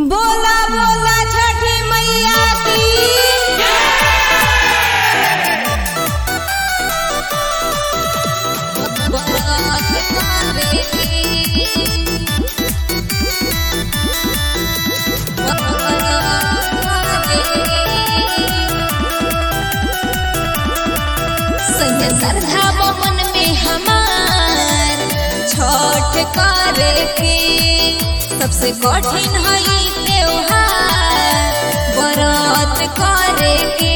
बोला बोला छठी मैया की श्रद्धा बमन में हमार छठ करे के सबसे कठिन है ई त्योहार व्रत करे के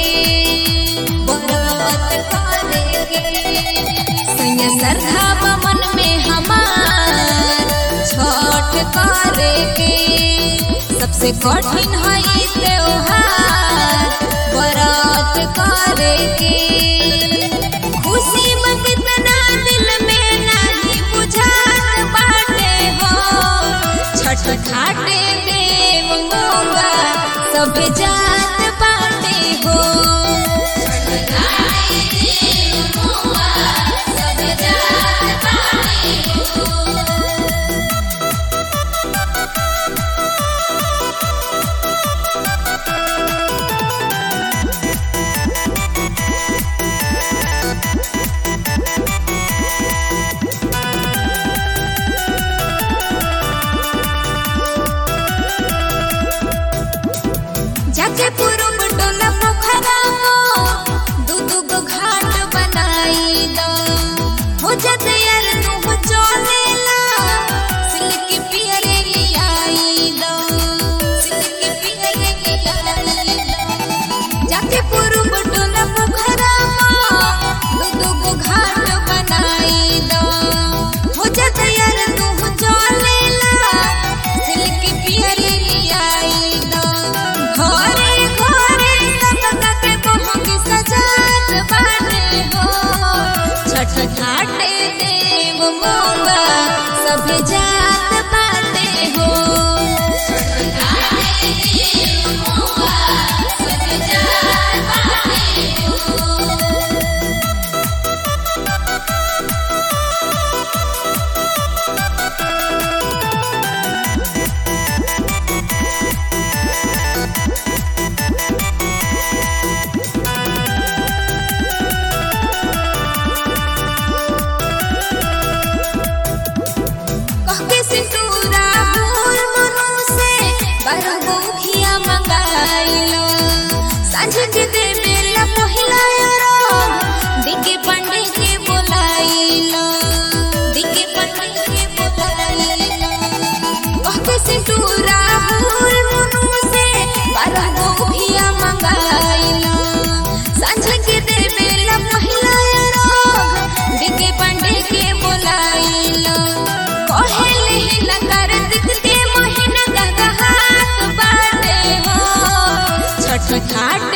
व्रत करे के सैया श्रद्धा बमन में हमार छठ करे के सबसे कठिन है ई त्योहार व्रत करे के खुशी में कितना दिल में नहीं बुझात बाटे हो छठ घाटे देव मोगा सब जात बाटे हो छठ घाटे देव मोगा सब जात बाटे हो जाके पुरुब डोला पोखरा दू दू गो घाट बनाई दो हो जाते यार तू चलेला सिल्क पियरे लियाई दो सिल्क पियरे लियाई दो जाके पुरुब डोला पोखरा दू दू गो घाट बनाई दो हो जाते यार तू चलेला सिल्क पियरे लियाई दो घरे घरे सबका के बहंग सजात बाटे हो छठ घाटे देव मोगा सब जात बाटे हो छठ घाटे देव मोगा सब जात बाटे हो कहके सिंदूरा मोर मनु से बरगो खिया मंगाइलो सांझ के दे बेला पहिला यारो दिके पंडे के बोलाइलो दिके पंडे के बोलाइलो कहके सिंदूरा मोर मनु से बरगो खिया मंगाइलो सांझ के दे बेला पहिला यारो दिके पंडे के बोलाइलो कहेले लकर दिखते महीना गगहात बाटे हो छठ घाट